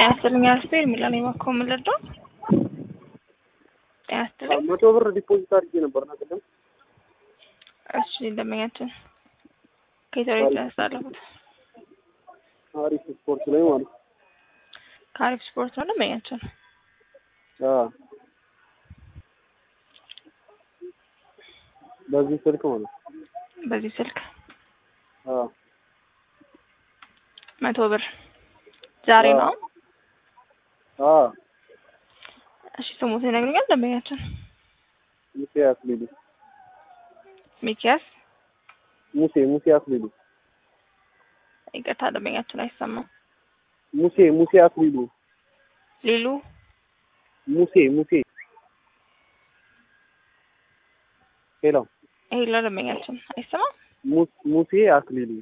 ጤና ይስጥልኝ አስቴር የሚለን የባኮ ምልዶ ጤና ይስጥልኝ። መቶ ብር ዲፖዚት አድርጌ ነበር እና ቅድም እሺ ደንበኛችን ከኢትዮጵያ ያስተላለፉት አሪፍ ስፖርት ላይ ማለት ነው። ከአሪፍ ስፖርት ነው ደንበኛችን። አዎ በዚህ ስልክ ማለት ነው። በዚህ ስልክ አዎ መቶ ብር ዛሬ አዎ። ነው። አዎ እሺ ስሙት ይነግሩኛል ደንበኛችን። ሙሴ አክሊሉ ሚኪያስ ሙሴ ሙሴ አክሊሉ ይቅርታ ደንበኛችን አይሰማም። ሙሴ ሙሴ አክሊሉ ሊሉ ሙሴ ሙሴ ሄሎ ይሄ ለደንበኛችን አይሰማም። ሙስ- ሙሴ አክሊሉ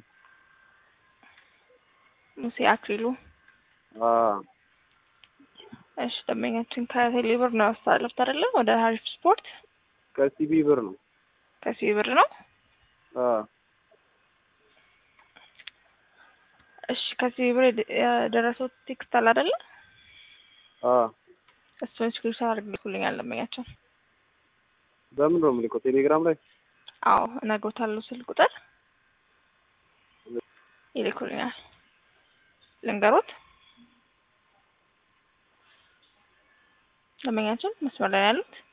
ሙሴ አክሊሉ አዎ እሺ ደንበኛችን ከቴሌ ብር ነው ያስተላለፉት አይደለ? ወደ ሀሪፍ ስፖርት ከሲቢ ብር ነው። ከሲቢ ብር ነው። አዎ እሺ ከሲቢ ብር የደ- የደረሰው ቴክስት አለ አይደለ? አዎ እሱን ስክሪንሾት አድርግልኛል ደንበኛችን። በምን ነው የምልከው? ቴሌግራም ላይ አዎ እነግሮታለሁ። ስልክ ቁጥር ይልኩልኛል። ልንገሮት ደንበኛችን መስመር ላይ ነው ያሉት